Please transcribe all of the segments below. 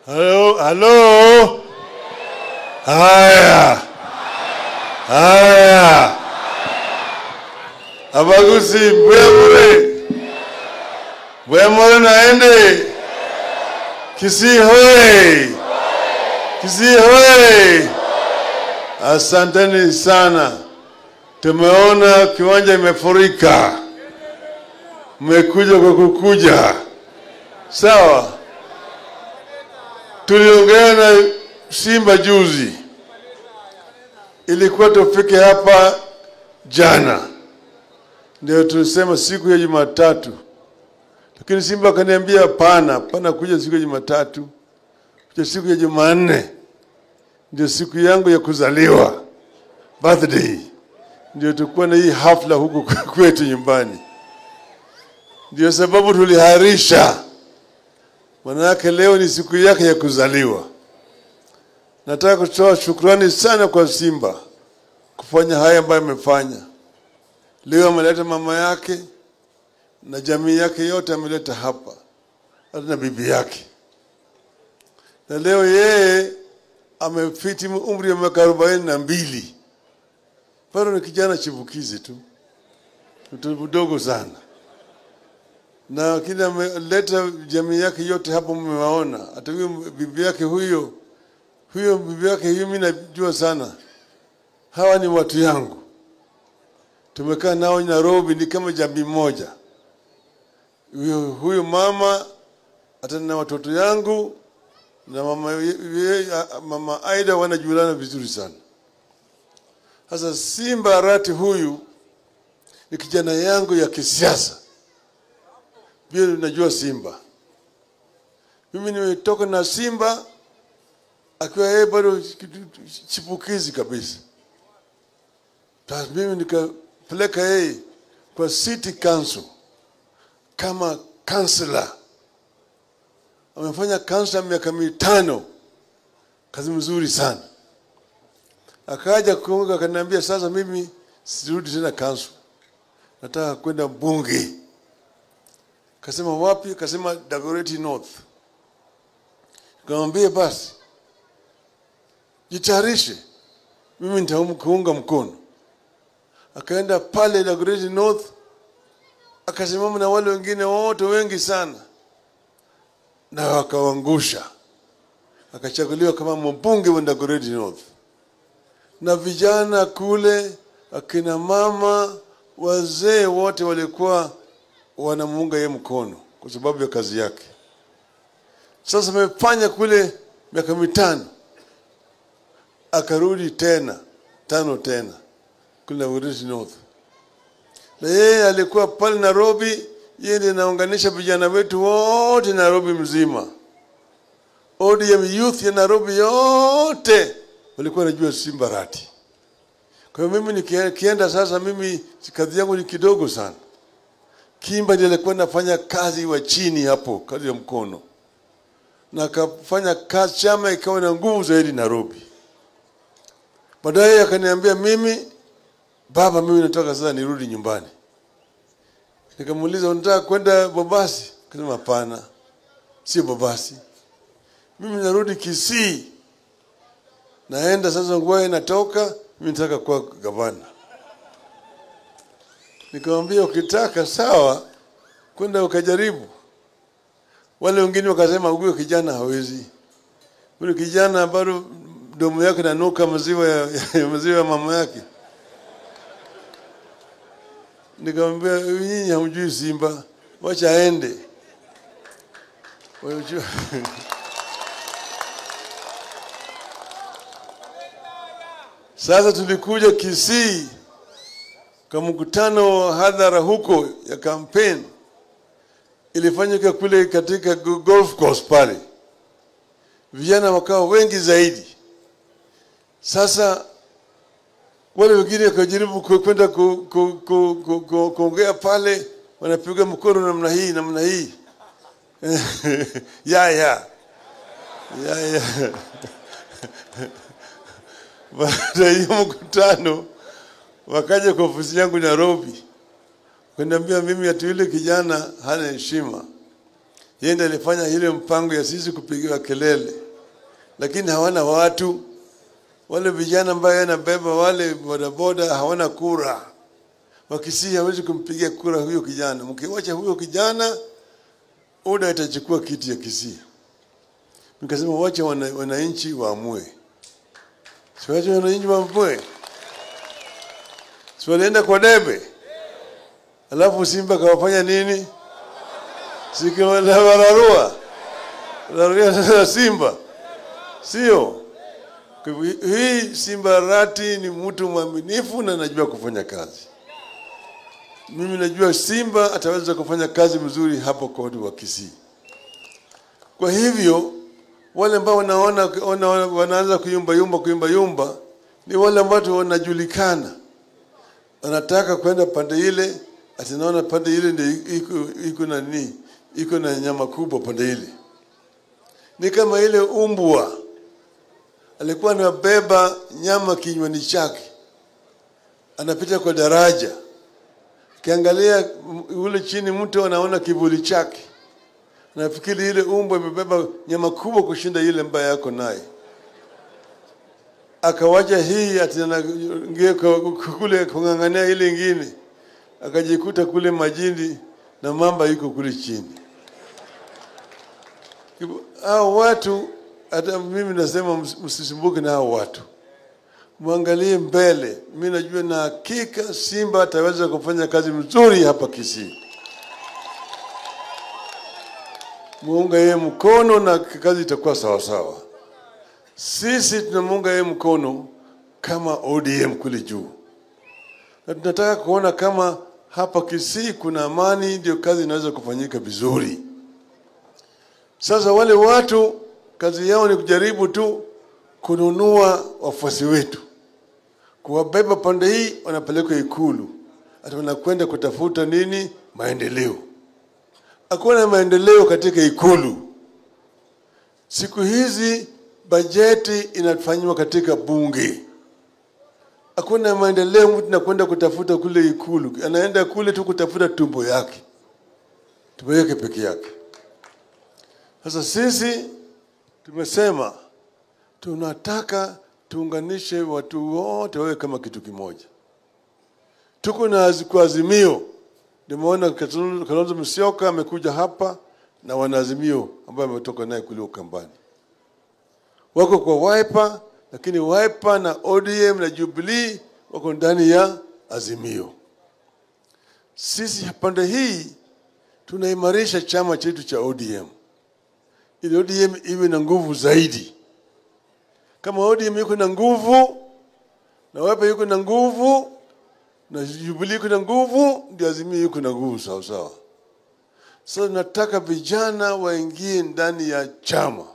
Halo, halo. Haya, haya. Abagusi Bwemure, Bwemure naende. Kisii hoye, Kisii hoye. Asanteni sana, tumeona kiwanja imefurika, mmekuja kwa kukuja, sawa. Tuliongea na Simba juzi, ilikuwa tufike hapa jana, ndio tulisema siku ya Jumatatu, lakini Simba akaniambia hapana, hapana kuja siku ya Jumatatu, kuja siku ya Jumanne, ndio siku yangu ya kuzaliwa birthday, ndio tukuwa na hii hafla huku kwetu nyumbani. Ndio sababu tuliharisha, manake leo ni siku yake ya kuzaliwa. Nataka kutoa shukrani sana kwa Simba kufanya haya ambayo amefanya leo. Ameleta mama yake na jamii yake yote ameleta hapa, hata na bibi yake, na leo yeye amefiti umri wa miaka arobaini na mbili bado ni kijana chipukizi tu, mtu mdogo sana, na lakini ameleta jamii yake yote hapo, mmewaona. Hata huyo bibi yake huyo huyo bibi yake huyo, mimi najua sana, hawa ni watu yangu, tumekaa nao Nairobi, ni kama jamii moja. Huyo, huyo mama hata na watoto yangu na mama, ye, mama Aida wanajuana vizuri sana. Sasa Simba Arati huyu ni kijana yangu ya kisiasa, pia najua Simba. Mimi nimetoka na Simba akiwa yeye bado chipukizi kabisa. Sasa mimi nikapeleka yeye kwa city council kama kansela. Amefanya kansela miaka mitano, kazi mzuri sana. Akaja kuunga akaniambia, sasa mimi sirudi tena council, nataka kwenda bunge. Kasema wapi? Kasema Dagoretti North. Nikamwambia basi jitayarishe, mimi nitakuunga mkono. Akaenda pale Dagoretti North, akasimama na wale wengine wote wengi sana, na wakawangusha, akachaguliwa kama mbunge wa Dagoretti North. Na vijana kule, akina mama, wazee wote walikuwa wanamuunga yeye mkono kwa sababu ya kazi yake. Sasa amefanya kule miaka mitano akarudi tena tano tena kule Dagoretti North, na yeye alikuwa pale Nairobi. Yeye ndiye anaunganisha vijana wetu wote Nairobi mzima. ODM youth ya Nairobi yote walikuwa wanajua Simba Arati. Kwa hiyo mimi nikienda sasa, mimi kazi yangu ni kidogo sana. Kimba ndiye alikuwa anafanya kazi wa chini hapo, kazi ya mkono, na akafanya kazi, chama ikawa na nguvu zaidi Nairobi. Baadaye akaniambia mimi, baba, mimi nataka sasa nirudi nyumbani. Nikamuuliza, unataka kwenda Bobasi? Akasema hapana, sio Bobasi, mimi narudi Kisii, naenda sasa, nguo inatoka, mimi nataka kuwa gavana. Nikamwambia ukitaka sawa, kwenda ukajaribu. Wale wengine wakasema huyo kijana hawezi, huyo kijana bado mdomo yake nanuka maziwa ya, ya maziwa ya mama yake. Nikamwambia nyinyi hamjui Simba, wacha aende. Wajua. Sasa tulikuja Kisii kwa mkutano wa hadhara huko ya kampeni, ilifanyika kule katika golf course pale, vijana wakawa wengi zaidi. Sasa wale wengine wakajaribu kwenda kuongea ku, ku, ku, ku, ku, pale, wanapiga mkono namna hii namna hii ya ya ya ya baada ya hiyo mkutano wakaja kwa ofisi yangu Nairobi, kuniambia mimi ati yule kijana hana heshima, Yeye ndiye alifanya ile mpango ya sisi kupigiwa kelele, lakini hawana watu. Wale vijana ambayo anabeba wale bodaboda hawana kura. Wakisii hawezi kumpigia kura huyo kijana. Mkiwacha huyo kijana, UDA itachukua kiti ya Kisii. Nikasema wacha wana- wananchi waamue, siwache wananchi waamue, si walienda kwa debe, alafu Simba kawafanya nini? Sikiwararua rarua Simba, sio? Kwa hivyo hii Simba Arati ni mtu mwaminifu na anajua kufanya kazi. Mimi najua Simba ataweza kufanya kazi mzuri hapo kodi wa Kisii. Kwa hivyo wale ambao wanaona wana, wanaanza kuyumba yumba kuyumba yumba ni wale ambao wanajulikana, wanataka kwenda pande ile, atinaona pande ile ndio iko iko na nini, iko na nyama kubwa pande ile. Ni kama ile umbwa alikuwa anabeba nyama kinywani chake, anapita kwa daraja, kiangalia ule chini, mtu anaona kivuli chake nafikiri ile umbwa imebeba nyama kubwa kushinda ile ambayo yako naye, akawacha hii atinaingia kule kung'ang'ania ile ingine, akajikuta kule majini na mamba iko kule chini. Hivyo, Hao watu hata mimi nasema ms- msisumbuke na hao watu, mwangalie mbele. Mimi najua na hakika Simba ataweza kufanya kazi mzuri hapa Kisii. muunga yeye mkono na kazi itakuwa sawa sawa. Sisi tunamuunga yeye mkono kama ODM kule juu, na tunataka kuona kama hapa Kisii kuna amani, ndio kazi inaweza kufanyika vizuri. Sasa wale watu kazi yao ni kujaribu tu kununua wafuasi wetu, kuwabeba pande hii, wanapelekwa Ikulu, hata wanakwenda kutafuta nini? Maendeleo hakuna maendeleo katika ikulu. Siku hizi bajeti inafanywa katika bunge. Hakuna maendeleo, mtu nakwenda kutafuta kule ikulu, anaenda kule tu kutafuta tumbo yake, tumbo yake peke yake. Sasa sisi tumesema tunataka tuunganishe watu wote wawe kama kitu kimoja. Tuko na azi- kwa azimio Nimeona Kalonzo Kalonzo Musyoka amekuja hapa na wanaazimio ambayo ametoka naye kule Ukambani, wako kwa Wiper, lakini Wiper na ODM na Jubilee wako ndani ya Azimio. Sisi pande hii tunaimarisha chama chetu cha ODM ili ODM iwe na nguvu zaidi. Kama ODM yuko na nguvu na Wiper yuko na nguvu na Jubilee iko na nguvu, ndio Azimio yuko na nguvu sawa sawa. Sasa nataka vijana waingie ndani ya chama.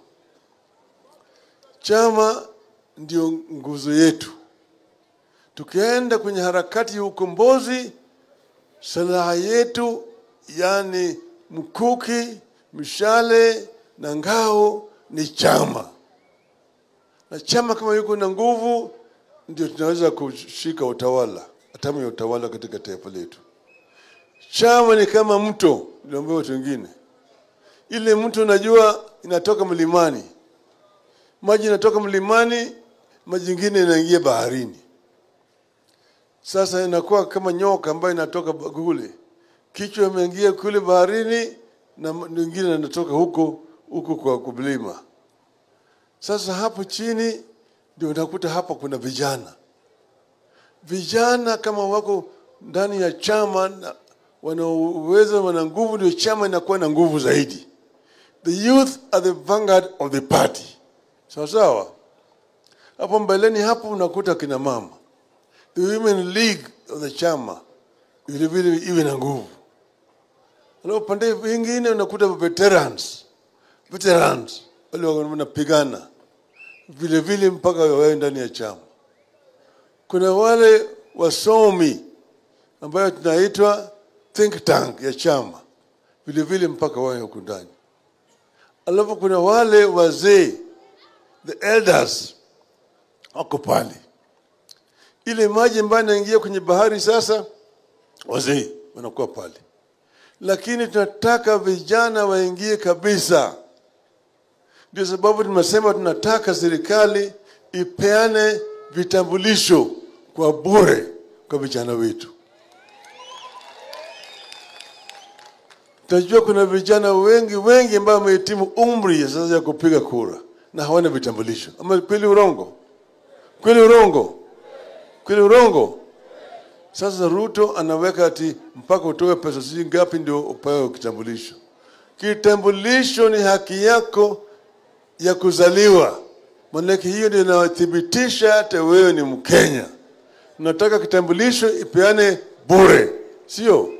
Chama ndio nguzo yetu. Tukienda kwenye harakati ya ukombozi, silaha yetu yani mkuki, mishale na ngao ni chama, na chama kama yuko na nguvu, ndio tunaweza kushika utawala hatamu ya utawala katika taifa letu. Chama ni kama mto, niliambia watu wengine, ile mto unajua inatoka mlimani, maji inatoka mlimani, maji ingine inaingia baharini. Sasa inakuwa kama nyoka ambayo inatoka ba- kule, kichwa imeingia kule baharini na ma- nyingine inatoka huko huko kwa kublima. Sasa hapo chini ndio unakuta hapa kuna vijana vijana kama wako ndani ya chama na wana uwezo, wana nguvu, ndio chama inakuwa na nguvu zaidi. The youth are the vanguard of the party. Sawa sawa. Hapo mbeleni hapo unakuta kina mama, the women league of the chama vile vile iwe na nguvu. Alafu pande vingine unakuta veterans, veterans wale wanapigana vile vile mpaka wawe ndani ya chama kuna wale wasomi ambayo tunaitwa think tank ya chama vile vile mpaka wawe huku ndani. Alafu kuna wale wazee the elders wako pale, ile maji ambayo inaingia kwenye bahari sasa, wazee wanakuwa pale, lakini tunataka vijana waingie kabisa. Ndio sababu tumesema tunataka serikali ipeane vitambulisho kwa bure kwa vijana wetu. Tunajua kuna vijana wengi wengi ambao wamehitimu umri sasa ya kupiga kura na hawana vitambulisho. Ama kweli urongo? Kweli urongo? Kweli urongo? Sasa Ruto anaweka ati mpaka utoe pesa sijui ngapi ndio upewe kitambulisho. Kitambulisho ni haki yako ya kuzaliwa, maanake hiyo ndio inathibitisha hata wewe ni Mkenya. Nataka kitambulisho ipeane bure, sio?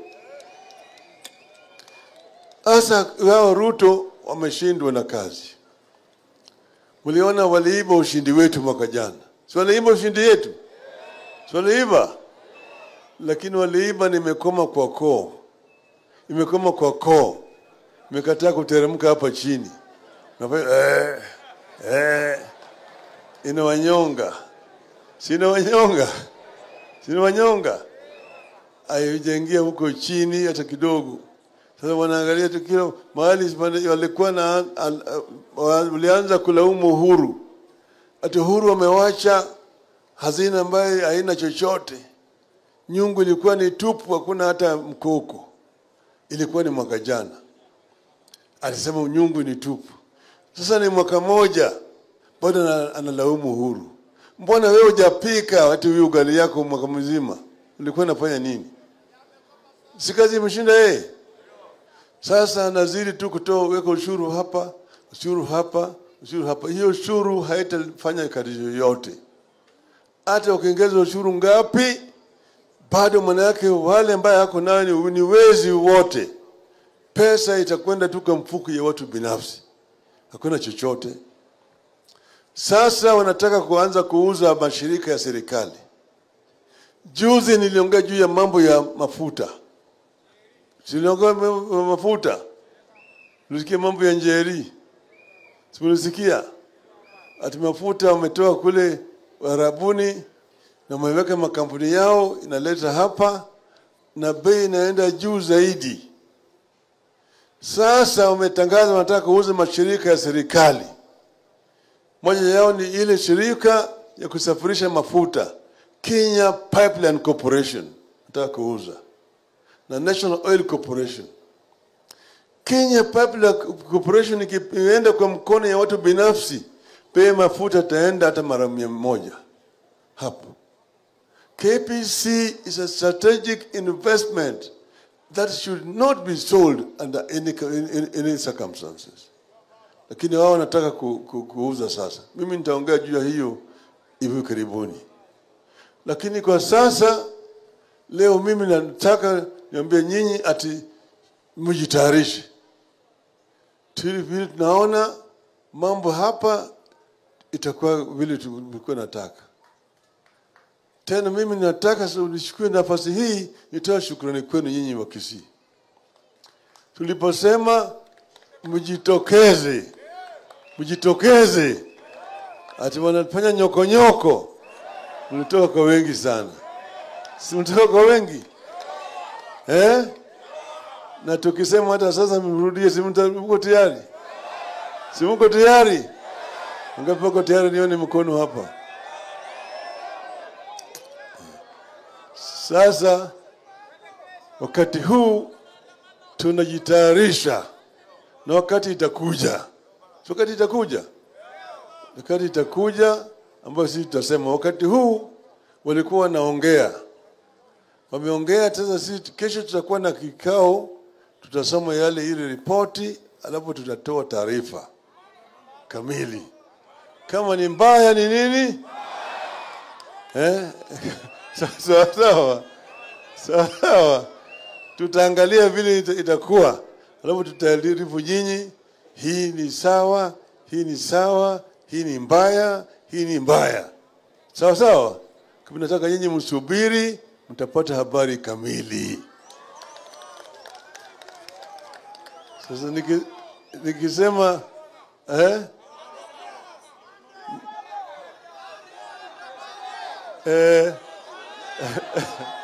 Sasa wao Ruto wameshindwa na kazi. Mliona waliiba ushindi wetu mwaka jana, si waliiba ushindi yetu, si waliiba lakini waliiba nimekoma kwa koo, imekoma kwa koo, imekataa kuteremka hapa chini Nafanya, eh, eh, inawanyonga, si inawanyonga, si inawanyonga, haijaingia huko chini hata kidogo. Sasa wanaangalia tu kila mahali walikuwa na walianza kulaumu Uhuru, ati Uhuru wamewacha hazina ambayo haina chochote nyungu ilikuwa ni tupu, hakuna hata mkoko. Ilikuwa ni mwaka jana, alisema nyungu ni tupu. Sasa ni mwaka moja, bado analaumu Uhuru. Mbona wewe hujapika hata huyu ugali yako mwaka mzima? Ulikuwa unafanya nini? Si kazi imeshinda yeye? Sasa anazidi tu kutoa, weka ushuru hapa, ushuru hapa, ushuru hapa. Hiyo ushuru haitafanya kazi yoyote. Hata ukiongeza ushuru ngapi, bado maana yake wale ambaye hako nayo ni, ni wezi wote. Pesa itakwenda tu kwa mfuko ya watu binafsi, hakuna chochote. Sasa wanataka kuanza kuuza mashirika ya serikali. Juzi niliongea juu ya mambo ya mafuta, siliongea mafuta, ulisikia mambo ya Njeri, sikulisikia ati mafuta wametoa kule Arabuni na wameweka makampuni yao inaleta hapa na bei inaenda juu zaidi. Sasa wametangaza wanataka kuuza mashirika ya serikali. Moja yao ni ile shirika ya kusafirisha mafuta Kenya Pipeline Corporation nataka kuuza na National Oil Corporation. Kenya Pipeline Corporation ikienda kwa mkono ya watu binafsi, bei mafuta taenda hata mara mia moja hapo. KPC is a strategic investment that should not be sold under any, any, any circumstances. Lakini wao wanataka ku, ku, kuuza sasa. Mimi nitaongea juu ya hiyo hivi karibuni, lakini kwa sasa leo mimi nataka niambie nyinyi ati mjitayarishe, vile tunaona mambo hapa itakuwa vile tulikuwa nataka tena mimi nataka nichukue nafasi hii nitoa shukrani kwenu nyinyi wa Kisii. Tuliposema mjitokeze, mjitokeze, ati wanafanya nyokonyoko, mlitoka kwa wengi sana, si mlitoka kwa wengi eh? Na tukisema hata sasa mrudie, si mko tayari? Si mko tayari? Ngapi wako tayari? Nione mkono hapa. Sasa wakati huu tunajitayarisha, na wakati itakuja, wakati itakuja, wakati itakuja ambayo sisi tutasema. Wakati huu walikuwa wanaongea, wameongea. Sasa sisi kesho tutakuwa na kikao, tutasoma yale ile ripoti, alafu tutatoa taarifa kamili, kama ni mbaya ni nini eh? Sawa sawa sawa sawa, tutaangalia vile itakuwa, alafu tutaarifu nyinyi, hii ni sawa, hii ni sawa, hii ni mbaya, hii ni mbaya. Sawa sawa, kama nataka nyinyi msubiri, mtapata habari kamili. Sasa niki, nikisema eh? eh,